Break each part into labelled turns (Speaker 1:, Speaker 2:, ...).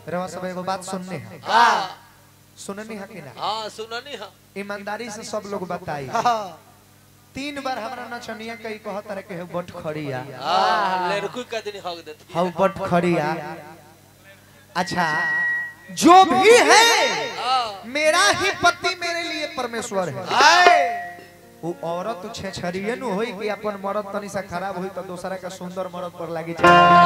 Speaker 1: रवा सब एगो बात सुनने है
Speaker 2: हाँ
Speaker 1: सुननी है कि ना
Speaker 2: हाँ सुननी है
Speaker 1: ईमानदारी से सब लोग बताई तीन बार हमरा नचनिया कई कहत रहे के बट खड़िया
Speaker 2: हाँ लड़की का दिन हक देती
Speaker 1: हाउ बट खड़िया अच्छा जो भी है
Speaker 2: हाँ
Speaker 1: मेरा ही पति मेरे लिए परमेश्वर है वो औरत छेछरिए नु होई कि अपन मरद तनी सा खराब होई तो दूसरा का सुंदर मरद पर लागी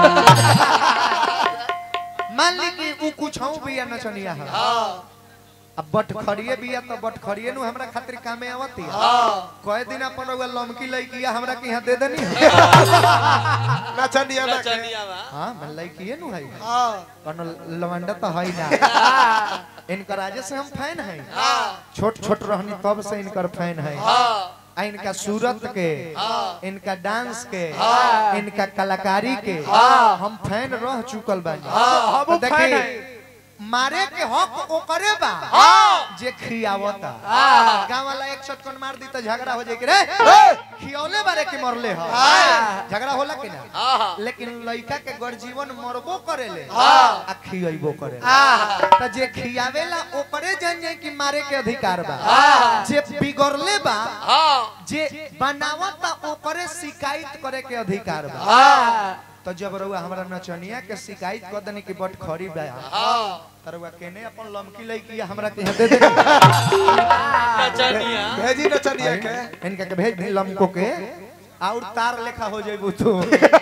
Speaker 1: मान ली कि वो कुछ हूं भी या नचनिया है
Speaker 2: हाँ
Speaker 1: अब बट खड़िए भी है तो बट खड़िए नु हमरा खातिर कामे आवती है
Speaker 2: हाँ
Speaker 1: कई दिन अपन रउआ लमकी लइकी हमरा के यहाँ दे देनी
Speaker 3: नचनिया ना के
Speaker 2: नचनिया में
Speaker 1: हां मैं लइकी नु है
Speaker 3: हाँ
Speaker 1: कोनो लवंडा तो है ना इनकर राजे से हम फैन हैं
Speaker 2: हाँ
Speaker 1: छोट छोट रहनी तब से इनकर फैन है
Speaker 2: हाँ
Speaker 1: आ इनका सूरत के
Speaker 2: हाँ।
Speaker 1: इनका डांस के
Speaker 2: हाँ।
Speaker 1: इनका कलाकारी के
Speaker 2: हाँ।
Speaker 1: हम फैन रह चुकल बानी
Speaker 2: हाँ,
Speaker 1: तो देखी मारे के हक ओकरे बा
Speaker 2: हाँ।
Speaker 1: जे खियावता
Speaker 2: हाँ।
Speaker 1: गांव वाला एक चटकन मार दी तो झगड़ा हो जाए कि रे खियौले बारे के मरले हो
Speaker 2: हाँ।
Speaker 1: झगड़ा होला कि ना
Speaker 2: हाँ
Speaker 1: लेकिन लड़का के गढ़ जीवन मरबो करेले
Speaker 2: हाँ।
Speaker 1: आ खियबो करे
Speaker 2: हाँ
Speaker 1: त जे खियावेला ओकरे जान जाए कि मारे के अधिकार बा
Speaker 2: हाँ।
Speaker 1: जे बिगड़ले बा
Speaker 2: हाँ
Speaker 1: जे बनावता ओकरे शिकायत करे के अधिकार बा
Speaker 2: हाँ
Speaker 1: तो जब रउआ हमरा नचनिया के शिकायत कर देनी कि बट खरी बा
Speaker 2: हाँ
Speaker 1: त रउआ केने अपन लमकी लइकी हमरा के यहाँ दे दे
Speaker 2: नचनिया
Speaker 3: भेजी नचनिया के
Speaker 1: इनका के भेज दी लमको के और तार लेखा हो जाइबू तू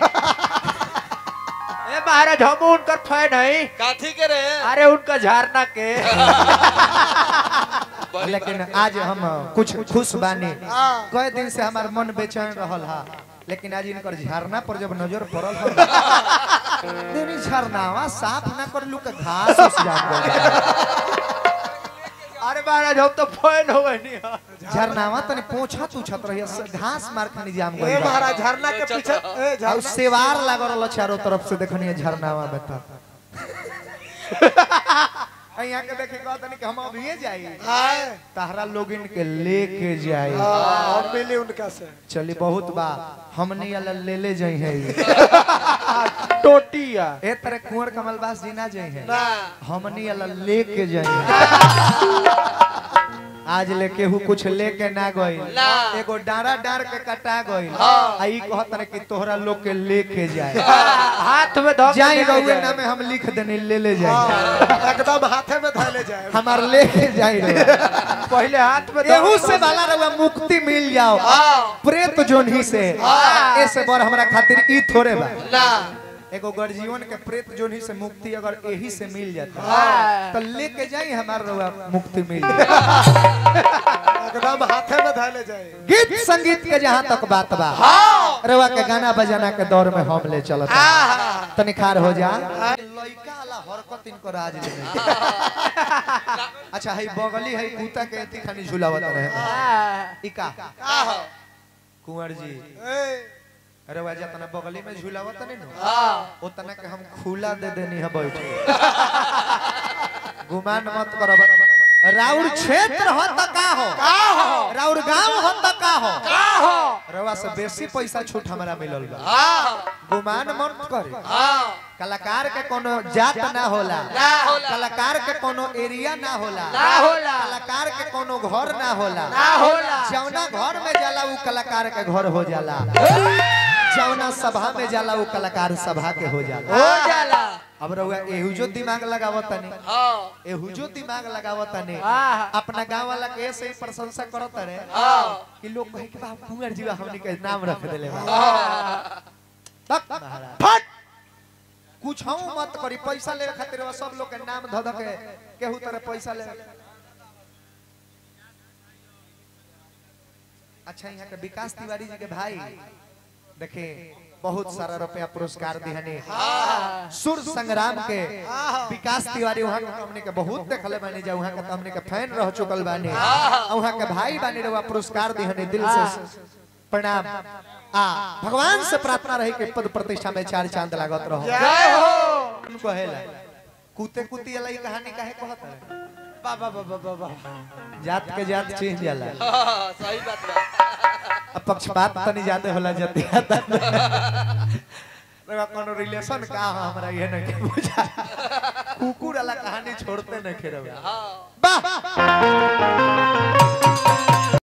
Speaker 4: ए महाराज हम उनकर फैन है
Speaker 2: काथी के रे
Speaker 4: अरे उनका झारना के
Speaker 2: बड़ी
Speaker 1: लेकिन आज हम कुछ खुश बानी
Speaker 3: हाँ।
Speaker 1: कई दिन से हमार मन बेचैन रहल हा लेकिन आज इनकर झरना पर जब नजर पड़ल हा देनी झरनावा साफ ना कर लू के घास उस जाम गइल।
Speaker 4: अरे महाराज हम तो फैन हो गए
Speaker 1: झरनावा तने पोछा तुछत रही घास मार खानी जाम
Speaker 3: ए
Speaker 1: गइल बा।
Speaker 3: महाराज झरना के पीछे ए
Speaker 1: और
Speaker 3: झरना
Speaker 1: सेवार लागल रहल चारों तरफ से देखनी झरनावा में था यहाँ के देखे कहत नहीं कि हम अभी जाई
Speaker 3: आए
Speaker 1: ताहरा लोगिन के लेके जाई
Speaker 3: हाँ, और मिली उनका से
Speaker 1: चली बहुत बा हमनी वाला ले ले जाई है
Speaker 4: टोटिया
Speaker 1: ए तरह कुंवर कमलबास जी ना जाई है
Speaker 2: ना
Speaker 1: हमनी वाला लेके जाई है आज लेके हु कुछ लेके ना गई
Speaker 2: ना।
Speaker 1: एगो डारा डार के कटा गई
Speaker 2: हाँ।
Speaker 1: आ ई कहत रहे कि तोहरा लोग के लेके जाए
Speaker 4: हाथ में धो के
Speaker 1: जाई
Speaker 4: लेके
Speaker 1: रहुए
Speaker 4: जाए।
Speaker 1: नामे हम लिख देनी ले ले जाए
Speaker 3: हाँ, एकदम हाथे में धैले जाए
Speaker 1: हमार लेके जाई रहुआ
Speaker 4: पहले हाथ में धो
Speaker 1: एहू
Speaker 4: के
Speaker 1: से बाला रहुआ मुक्ति मिल जाओ
Speaker 2: हाँ
Speaker 1: प्रेत जोन ही से ऐसे बर हमरा खातिर ई थोड़े बा
Speaker 2: ना
Speaker 1: एगो गर्जीवन के प्रेत जोन ही से मुक्ति अगर यही से मिल जाता
Speaker 4: हाँ।
Speaker 1: तो लेके जाई हमार रहुआ मुक्ति मिल जाए
Speaker 3: एकदम हाथे में धैले जाए
Speaker 1: गीत संगीत के जहाँ तक बात बा रवा के गाना बजाना के दौर में हम ले चलत तनी खार हो जा लइका वाला हरकत इनको राज ले अच्छा है बगली है कुत्ता के एती खानी झुलावत रहे
Speaker 4: हाँ।
Speaker 1: इका
Speaker 2: का हो
Speaker 1: कुंवर जी
Speaker 3: ए
Speaker 1: रवा जा तना बगली में झुलावत नहीं नो
Speaker 2: हाँ
Speaker 1: उतना के हम खुला दे देनी है बैठ गुमान मत करो राउर क्षेत्र हो त का हो राउर गांव हो त का हो रवा से बेसी पैसा छूट हमरा मिलल बा
Speaker 2: हाँ
Speaker 1: गुमान मत करे
Speaker 2: हाँ
Speaker 1: कलाकार के कोनो जात ना होला
Speaker 2: ना होला।
Speaker 1: कलाकार के कोनो एरिया ना होला
Speaker 4: ना होला।
Speaker 1: कलाकार के कोनो घर ना होला
Speaker 4: ना होला।
Speaker 1: जौना घर में जाला उ कलाकार के घर हो जाला जौना सभा में जाला उ कलाकार सभा के हो जाला
Speaker 4: हो जाला
Speaker 1: अब रहुआ एहू जो दिमाग लगावत तनी
Speaker 2: हाँ
Speaker 1: एहू जो दिमाग लगावत तनी
Speaker 4: हाँ।
Speaker 1: अपना गांव वाला के ऐसे ही प्रशंसा करत रहे
Speaker 2: हाँ
Speaker 1: कि लोग कहे कि बाप कुंवर जी हमनी के नाम रख देले बा
Speaker 2: हाँ
Speaker 1: तक महाराज फट कुछ हम मत करी पैसा ले खातिर वो सब लोग के नाम ध ध के केहू तरह पैसा ले अच्छा यहाँ के विकास तिवारी जी के भाई देखे बहुत सारा रुपया पुरस्कार दिहने सुर संग्राम के विकास तिवारी वहाँ के हमने के बहुत देखले बानी जा वहाँ के तो हमने के फैन रह चुकल बानी और वहाँ के भाई बानी रवा पुरस्कार दिहने दिल से प्रणाम आ भगवान से प्रार्थना रही कि पद प्रतिष्ठा में चार चांद लागत रहो
Speaker 4: जय हो
Speaker 1: उनको हेला कुते कुती वाला ई कहानी काहे कहत है
Speaker 4: बाबा बाबा बाबा
Speaker 1: जात के जात चेंज जाला
Speaker 2: हाँ, सही बात बा
Speaker 1: अब पक्षपात तनी ज्यादा होला जति रे कोनो रिलेशन का हो हमरा ये न के बुझा कुकुर कहानी छोड़ते नहीं खेरवे
Speaker 2: हाँ
Speaker 1: वाह